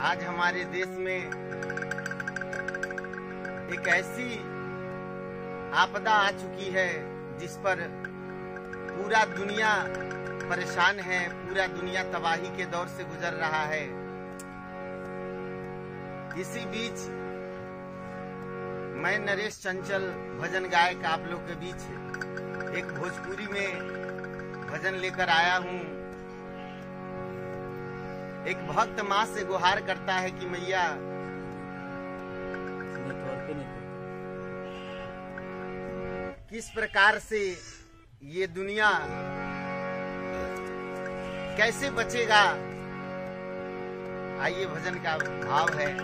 आज हमारे देश में एक ऐसी आपदा आ चुकी है जिस पर पूरा दुनिया परेशान है पूरा दुनिया तबाही के दौर से गुजर रहा है इसी बीच मैं नरेश चंचल भजन गायक आप लोग के बीच एक भोजपुरी में भजन लेकर आया हूँ एक भक्त माँ से गुहार करता है कि मैया नेटवर्क ही नहीं किस प्रकार से ये दुनिया कैसे बचेगा आइए भजन का भाव है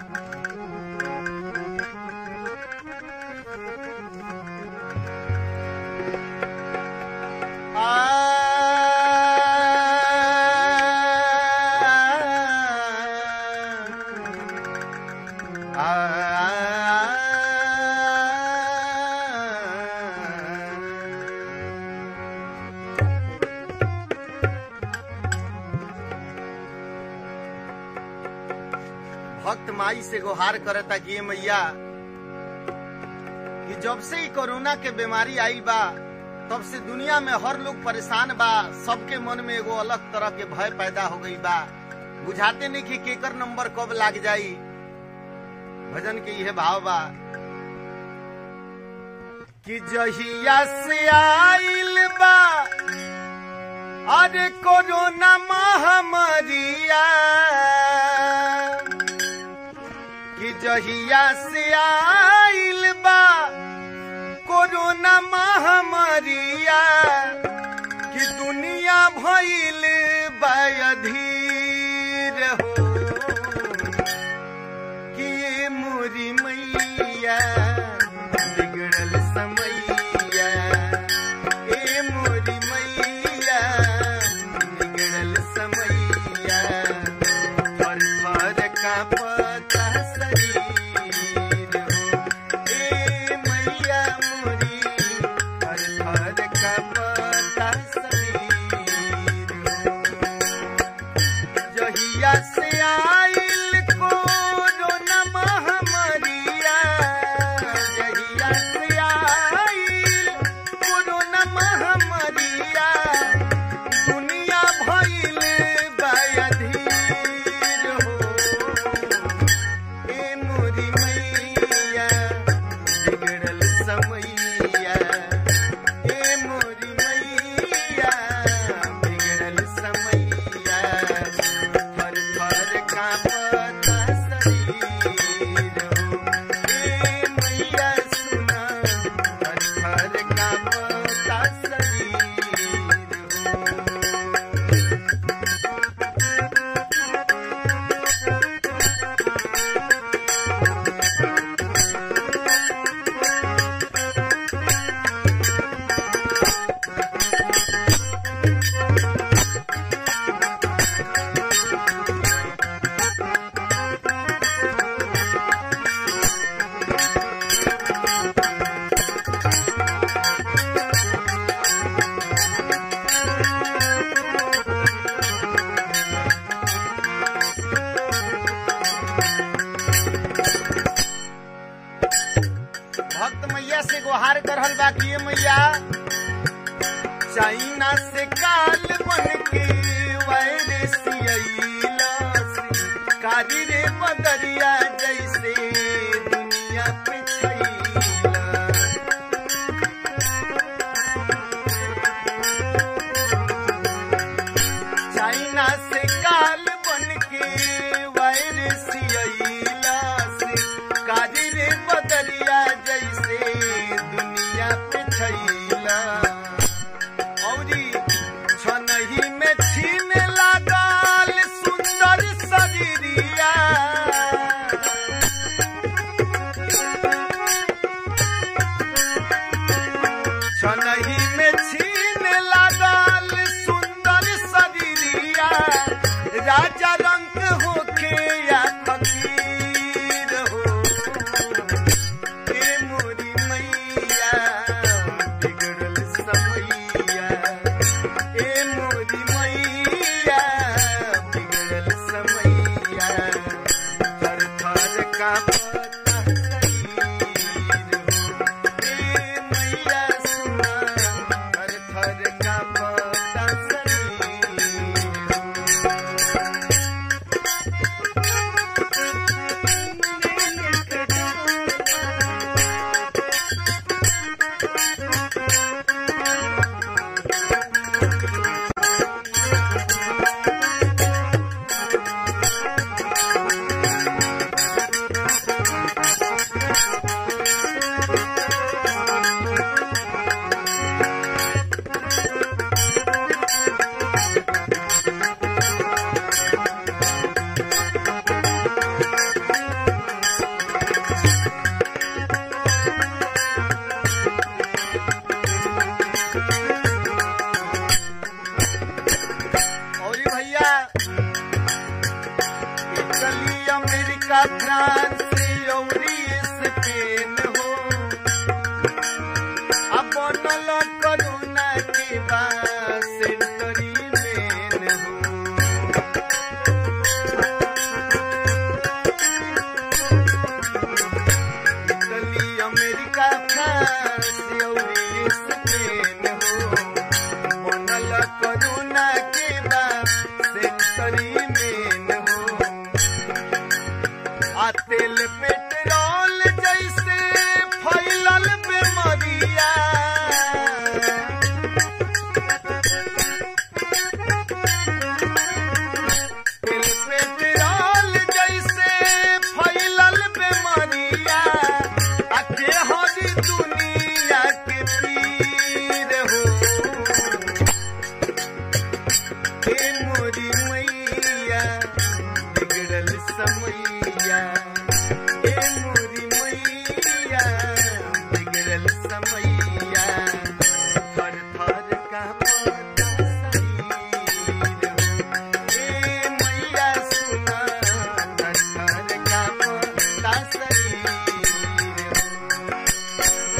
भक्त माई से गुहार करता कि ये मैया कि जब से ही कोरोना के बीमारी आई बा तब से दुनिया में हर लोग परेशान बा सबके मन में एगो अलग तरह के भय पैदा हो गई बा बुझाते नहीं कि केकर नंबर कब लाग जाई भजन के यह भाव बा कि जहिया से आइल बा अरे कोरोना महामारिया कि जहिया से आइल बा कोरोना महामारिया कि दुनिया भइल बधीर हो कि ये मोरी मैया बिगड़ल समैया ए मोरी मैया बिगड़ल समैया फर फर का पता शरीर हो ए मैया मोरी फर फर का पता शरीर हो जहिया से आइल कोरोना महामारिया जहिया से आइल कोरोना महामारिया दुनिया भइल बधीर हो ए मोरी मैया बिगड़ल समैया ए मोरी मैया बिगड़ल समैया फर फर कांपता शरीर हो ए मैया सुना फर फर कांपता शरीर हो भक्त मैया से गुहार करल बा कि ये मैया चाइना से काल बन के वायरस अइला से कारी रे बदरिया जैसे दुनिया पे छइला चाइना से काल बन के वायरस अइला से कारी रे बदरिया जैसे दुनिया पे छइला औरी छनही में छीन लागल सुंदर शरीरिया छनही में छीन लागल सुंदर शरीरिया राजा रंग होके या फकीर हो ए मोरी मैया बिगड़ल समैया ए मोरी मैया बिगड़ल समैया अमेरिका फ्रांस अउरी स्पेन हो अब बनल करुणा के बा सेंटरी मेन हो इटली अमेरिका फ्रांस अउरी स्पेन हो बनल करुणा के बा सेंटरी मेन हो आ तेल पेट्रोल जैसे फैलल बेमरिया तेल पेट्रोल जैसे फैलल बेमरिया आ के हरी दुनिया के पीर हो हे मोरी मैया बिगड़ल समैया हे मोरी मैया बिगड़ल समैया थर थर का पता शरीर हो। हे मैया सुना थर थर का पता शरीर हो।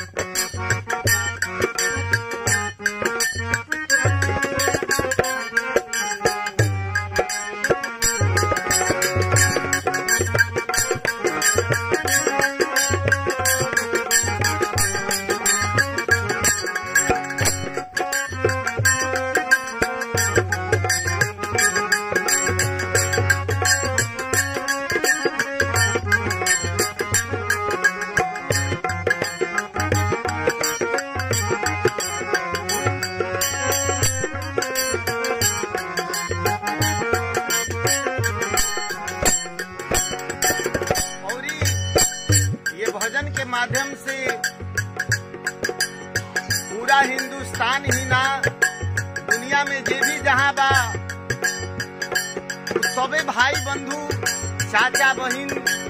और ये भजन के माध्यम से पूरा हिंदुस्तान ही ना दुनिया में जे भी जहाँ बा सबे भाई बंधु चाचा बहिन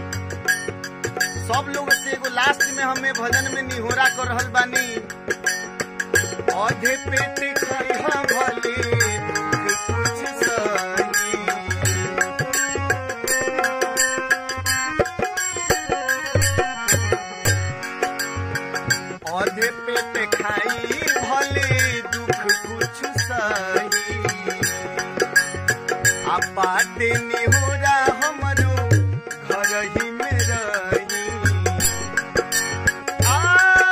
सब लोग से एगो लास्ट में हमें भजन में निहोरा कर रहल बानी अधे पेट खइहा भले कुछ सही अधे पेट खाई भले दुख कुछ सही आ बाटे निहोरा हमरो घर ही में रही आ,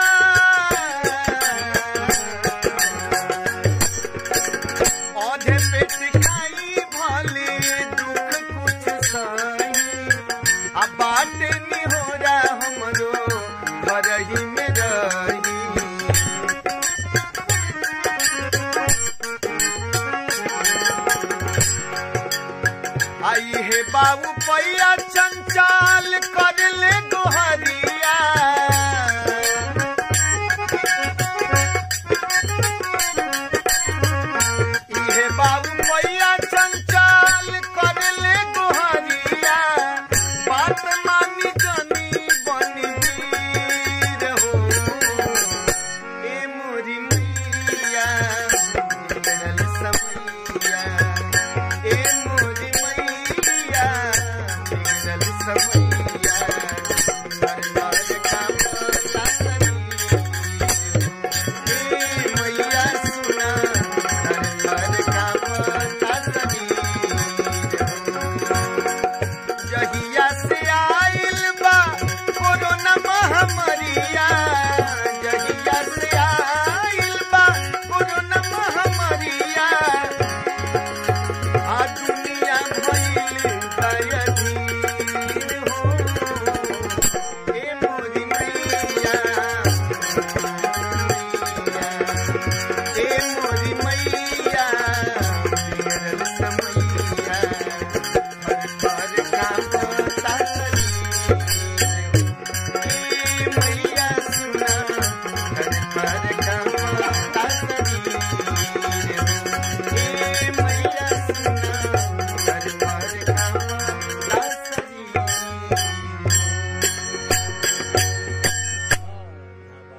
अधे पेट खाई भले दुख कुछ सही आ बाटे निहोरा हमरो घर ही में रही आई हे बाबू पैया चंचाल कर ले गोहरिया इहे बाबू पैया चंचाल कर ले गोहरिया बात मानी जनी बनी वीर हो ए मोरी मैया बिगड़ल समैया ए मोरी मैया बिगड़ल समैया